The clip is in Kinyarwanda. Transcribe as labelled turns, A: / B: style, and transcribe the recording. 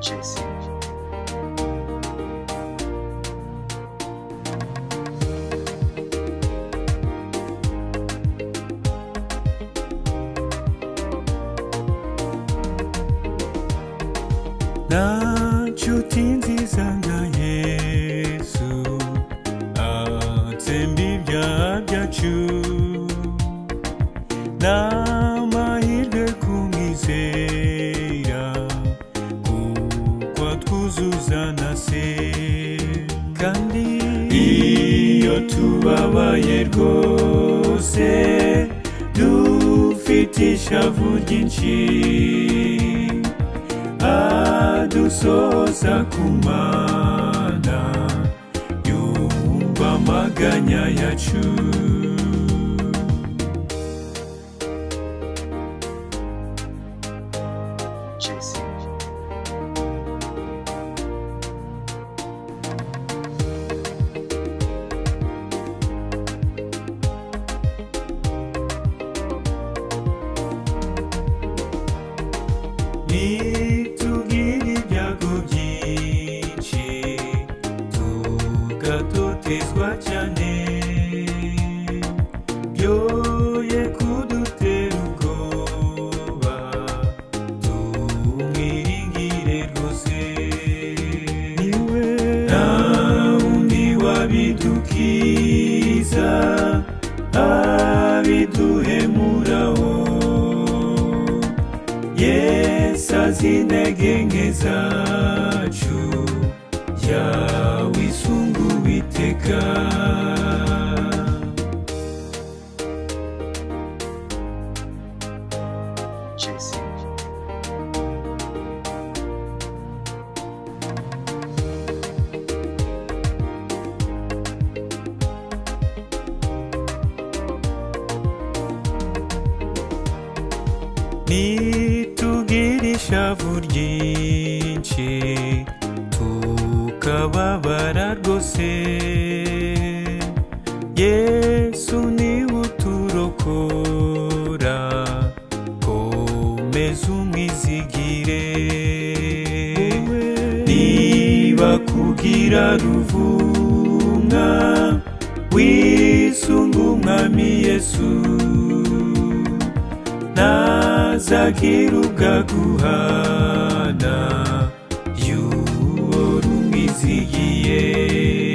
A: Chelsea
B: nshuti nziza nka yesu atsemba ibyaha byacu n'amahirwe kumwizera kuko twuzuza na se kandi iyo tubabaye rwose dufite ishavu ryinshi adusoza ku mana yumva amaganya yacu
A: Chelsea
B: nitubwire ibyago byinshi tugatotezwa cyane byoye kudutera ubwoba tumwiringire rwose niwe nta wundi wabidukiza abiduhemuraho Yesu azi intege nke zacu yawe isungu witeka
A: Chelsea
B: nitubwire ishavu ryinshi tukababara rwose yesu niwe uturokora komeza umwizigire niba kugira ruvumwa wisunga umwami yesu ntazakira ubwaguhana yuwo rumwizigiye